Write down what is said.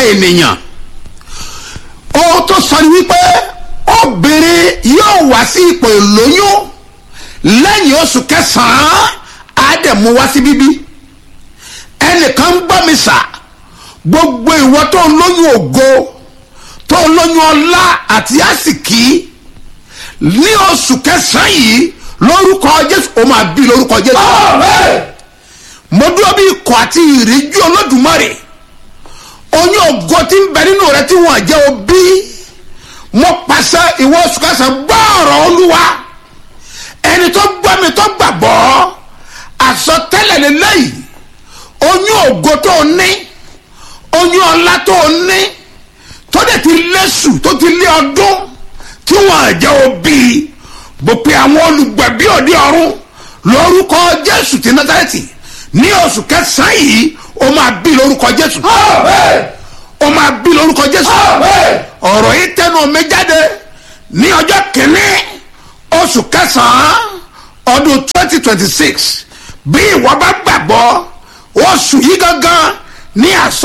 ènìyàn ohun tó sọ ni wípé obìnrin yóò wá sí ipò ìlóyún lẹ́yìn oṣù kẹsàn-án á dẹ̀ mú wá sí bíbí ẹnìkan ń gbọ́ mi sà gbogbo ìwọ tó ń lóyún ògo tó ń lóyún ọlá àti àsìkí ní oṣù kẹsàn-án yìí lórúkọ jésù ó máa bí lórúkọ jésù mo dúró bí ikọ̀ àti ìríjú olódùmarè oyún ògo tí ń bẹ nínú rẹ tí wọ́n jẹ́ òbí mo pàṣẹ ìwọ oṣù kẹsàn-án gbọ́ ọ̀rọ̀ olúwa ẹni tó gbọ́ mi tó gbàgbọ́ àsọtẹ́lẹ̀ lélẹ́yìí oyún ògo tó ní oyún ọlá tó ní tó dẹ̀ ti lẹ́sù tó ti lé ọdún tí wọ́n jẹ́ òbí bó pe àwọn olùgbẹ̀bí òde ọ̀run lórúkọ jésù ti nátàlẹ́tì ní oṣù kẹsàn-án yìí ó máa bí lórúkọ jésù ó máa bí lórúkọ jésù ọ̀rọ̀ yìí tẹnu mi jáde ní ọjọ́ kìíní oṣù kẹsàn-án ọdún twenty twenty six bí ìwọ bá gbàgbọ́ oṣù yìí gangan ní àsọ